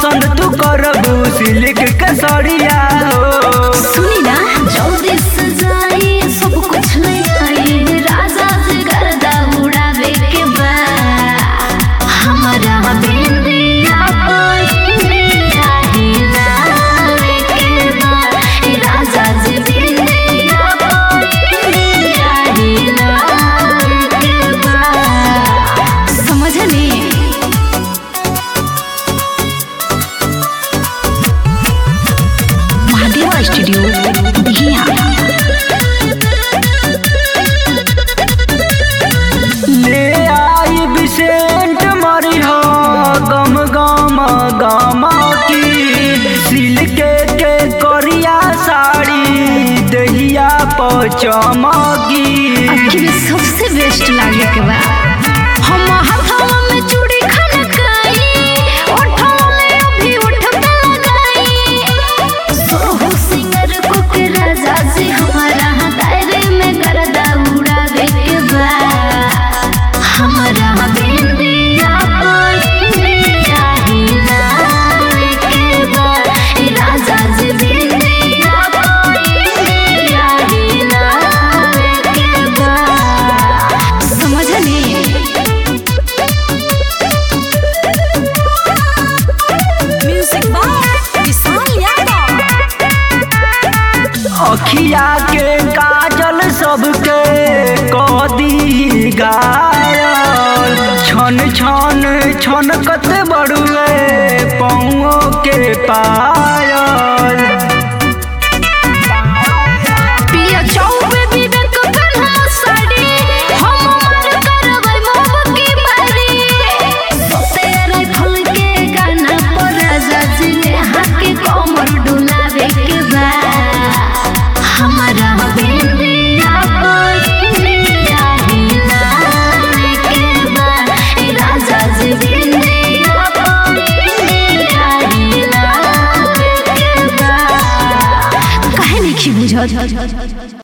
पसंद तू करबू सिल्क के सड़िया हो सुनी ना जल्दी से जाई सब कुछ ले आई राजा से गर्दा उड़ावे के बा हमारा बिंदिया बिंदिया हिलावे के बा राजा से बिंदिया बिंदिया हिलावे के बा समझली महादेवा स्टूडियो दिहिया ले आई बिसेंट मरी हो गम गम गम की सिल्क के करिया साड़ी दहिया पचमकी आखिर सबसे बेस्ट लागे के बा हम हाथवा में चूड़ी खनकाई ओठवा में अभी उठता लगाई सोहू सिंगर को के राजा जी हमारा दायरे में गर्दा उड़ावे के बा हमारा बिंदिया बिंदिया हिलावे के बा राजा जी बिंदिया बिंदिया हिलावे के बा समझली म्यूजिक बाय विशाल यादव अखिया के काजल सबके कदी गायल छन छन छनकत बड़ुए पौओ के पायल पिया चौबे विवेक कन्हा साड़ी हम मर करबै मोब की बारी सोते राइफल के गाना पर राजा जी ने हाथ के कमर डुलावे के बा हमारा बिंदिया बिंदिया हिलावे के बा राजा जी बिंदिया बिंदिया हिलावे के बा काहे नहीं बुझत